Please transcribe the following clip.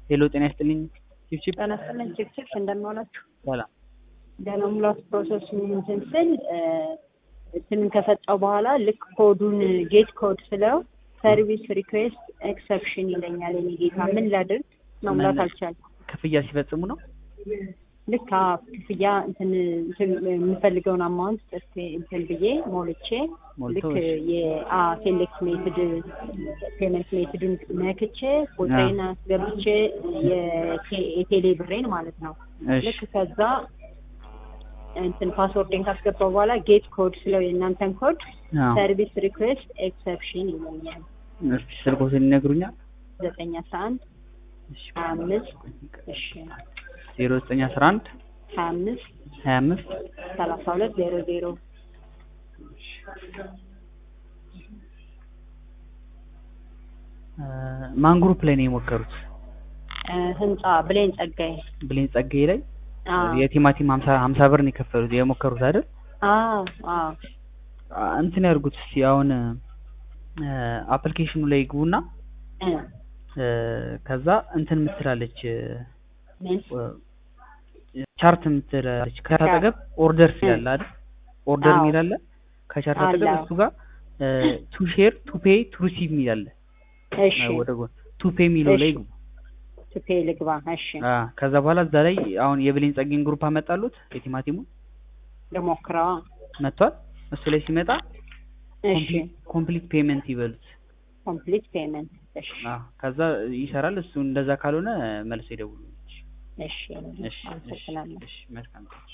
ሄሎ ጤና ይስጥልኝ ቺፕቺፕ ጤና ይስጥልኝ ቺፕቺፕ እንደምን ዋላችሁ? ሰላም ለመሙላት ፕሮሰስ እንትን ስል እንትንን ከሰጠው በኋላ ልክ ኮዱን ጌት ኮድ ስለው ሰርቪስ ሪኩዌስት ኤክሰፕሽን ይለኛል። የኔ ጌታ ምን ላድርግ? መሙላት አልቻልኩም። ክፍያ ሲፈጽሙ ነው ልክ አዎ፣ ክፍያ እንትን እንትን የምፈልገውን አማውንት ጽፌ እንትን ብዬ ሞልቼ ልክ ሞልተው የሴሌክት ሜትድ ፔመንት ሜትድን ነክቼ ቁጥሬን አስገብቼ የቴ- የቴሌ ብሬን ማለት ነው። እሺ ልክ ከዛ እንትን ፓስወርዴን ካስገባው በኋላ ጌት ኮድ ስለው የእናንተን ኮድ አዎ ሰርቪስ ሪኩዌስት ኤክሰፕሽን ይለኛል። እስኪ ስልኮትን ይነግሩኛል ዘጠኝ አስራ አንድ እሺ ሀያ አምስት እሺ ዜሮ ዘጠኝ አስራ አንድ ሀያ አምስት ሀያ አምስት ሰላሳ ሁለት ዜሮ ዜሮ ማን ግሩፕ ላይ ነው የሞከሩት እ ህንጻ ብሌን ጸጋዬ ብሌን ጸጋዬ ላይ አዎ የቲማቲም ሀምሳ ሀምሳ ብር ነው የከፈሉት የሞከሩት አይደል አዎ አዎ አ፣ እንትን ያድርጉት እስኪ አሁን አፕሊኬሽኑ ላይ ይግቡና እ እ፣ ከዛ እንትን ምትላለች ምን ቻርት ምትላለች ከቻርት አጠገብ ኦርደር ይላል አይደል ኦርደር አዎ። የሚል አለ ከቻርት አጠገብ አለ። እሱ ጋር ቱ ሼር ቱ ፔይ ቱ ሪሲቭ የሚል አለ እሺ ወደ ጎን ቱ ፔይ የሚለው ላይ እሺ። ይግቡ ቱፔ ልግባ እሺ አ፣ ከዛ በኋላ እዛ ላይ አሁን የብሌን ጸጌን ግሩፕ አመጣሉት የቲማቲሙ ልሞክረዋ መጥቷል እሱ ላይ ሲመጣ እሺ ኮምፕሊት ፔመንት ይበሉት ኮምፕሊት ፔመንት እሺ አ፣ ከዛ ይሰራል እሱ እንደዛ ካልሆነ መልሶ ይደውሉ እሺ እሺ እሺ አመሰግናለሁ እሺ መልካም